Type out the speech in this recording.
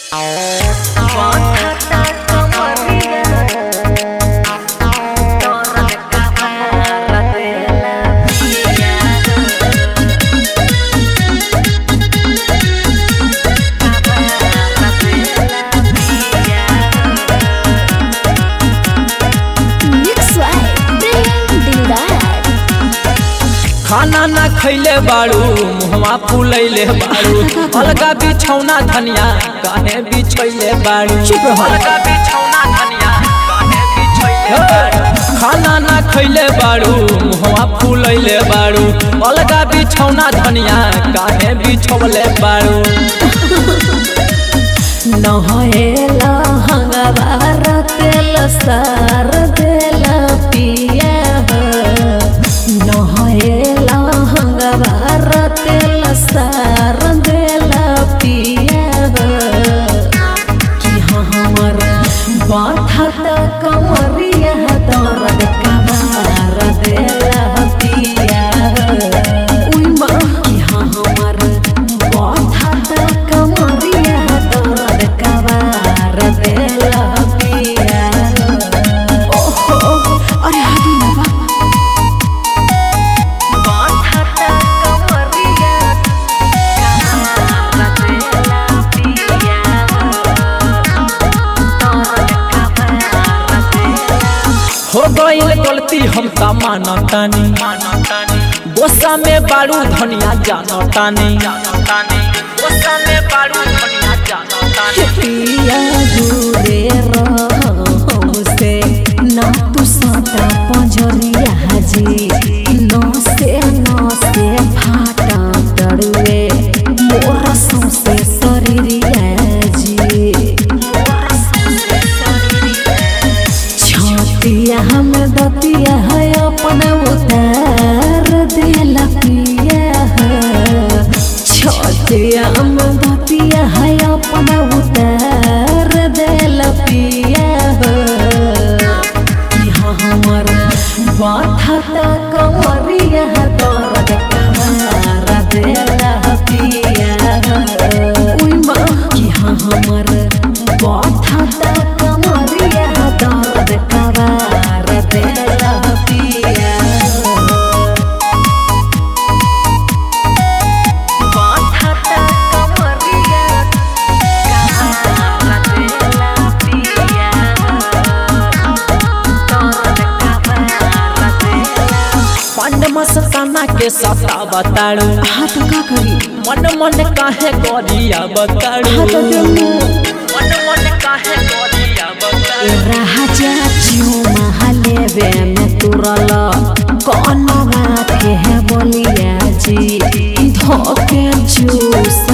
खाना ना खैले बाड़ू मुहवा फूलैले बाड़ू अलगा बिछौना धनिया काहे बिछैले बाड़ू चुप रहो। अलगा बिछौना धनिया काहे बिछैले बाड़ू खाना ना खैले बाड़ू मुहवा फूलैले बाड़ू अलगा बिछौना धनिया काहे बिछौले बाड़ू नहेला हंगवार तेल सार देला पिया नहेला हंगवार तेल सार देला पिया कि हमर बाथत कमरिया दर्द कबार देला पिया उई माँ कि हमर बाथत कमरिया दर्द कबार देला पिया ओहो अरे हदी ना बा बाथत कमरिया कबार देला पिया हो गईल गलती हम त मानतानी गोसा में बाड़ू धनिया जानतानी गोसा में बाड़ू धनिया जानतानी पिया दूरे हमसे ना तू साटा पंजरिया जी नौ से नौ से फाटा तड़ुए मोर सौसे शरीरिया जी छतिया हम दतिया है अपना उतार देला पिया छतिया हम दतिया है अपना उतार देला पिया कि हाँ हमर बाथत कमरिया दर्द कमार देला पिया उई माँ कि हाँ हमर बाथत कमरिया दर्द कमार देला पिया बाथत कमरिया कमार देला पिया पंड मस्ताना के सता बताड़ू हाँ तो का करी मन मन काहे गरिया बताड़ू हाँ तो देमु मन मन काहे गरिया बताड़ू राजा जियो महालेवे में तुरल कौन बात के है बोलिया जी धोके जूस